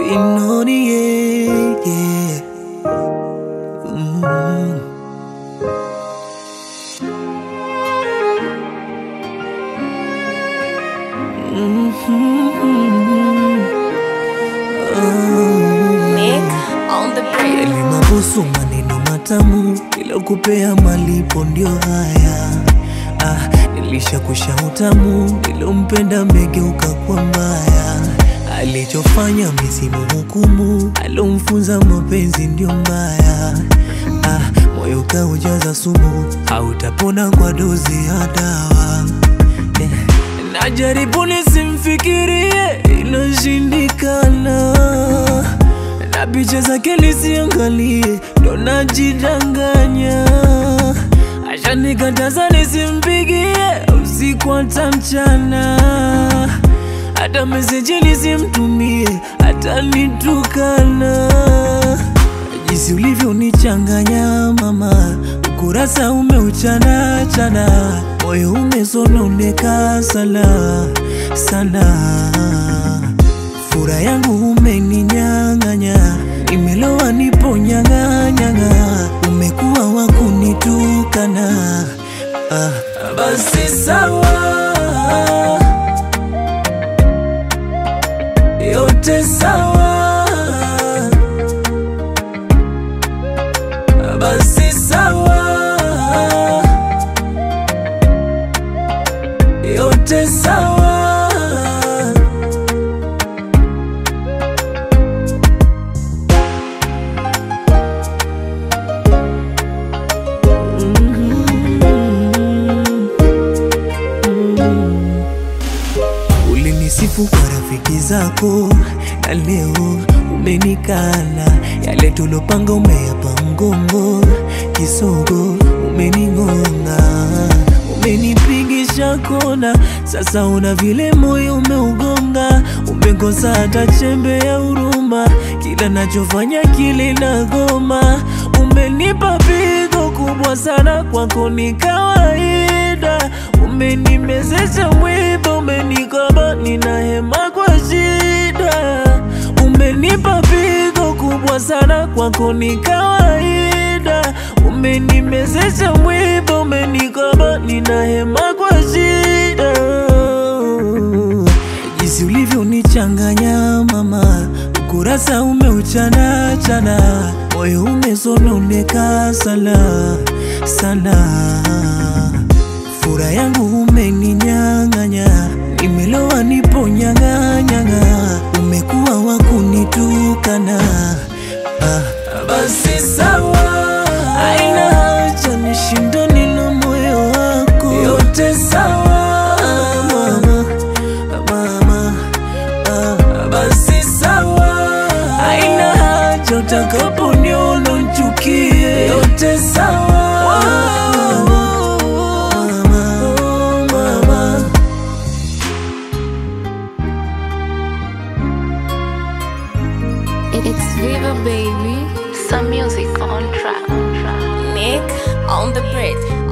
Inoni, yeah, yeah. Mm. Nick on the bridge. Yalimabusu maneno matamu, ila kupea malipo ndio haya. Ah, nilishakusha utamu, nilompenda megeuka kwa mbaya. Alichofanya misimu hukumu, alomfunza mapenzi ndio mbaya. Ah, moyo kaujaza sumu, hautapona kwa dozi ya dawa. Eh, Najaribu nisimfikirie, inashindikana na picha zake nisiangalie, ndo najidanganya. Ashanikataza nisimpigie usiku hata mchana, hata meseji nisimtumie, hata nitukana. Jinsi ulivyonichanganya mama, ukurasa umeuchana chana, moyo umesononeka sana sana fura yangu umeninyang'anya, nimelowa nipo nyang'anyang'a, umekuwa wa kunitukana. Ah, basi sawa, yote sawa, basi sawa, yote sawa. Ulinisifu kwa rafiki zako na leo umenikana. Yale tulopanga umeyapa mgongo, kisogo umening'onga, umenipigisha kona. Sasa una vile moyo umeugonga, umekosa hata chembe ya huruma. Kila nachofanya kile nagoma, umenipa pigo kubwa sana, kwako ni kawaida. Umenimezesha mwiba, umenikaba, nina hema kwa shida. Umenipa pigo kubwa sana, kwako ni kawaida. Umenimezesha mwiba, umenikaba, nina hema kwa shida. Jinsi ulivyonichanganya mama, ukurasa umeuchana chana, moyo umesononeka sana sana fura yangu umeninyang'anya, nimelowa nipo nyang'anyang'a, umekuwa wa kunitukana. Ah, basi sawa, aina haja nishindane na moyo wako, yote sawa mama, mama, ah, basi sawa, aina haja utakaponiona nchukie, yote sawa mama, mama. It's Viva baby. Some music on track. Nick on the bridge.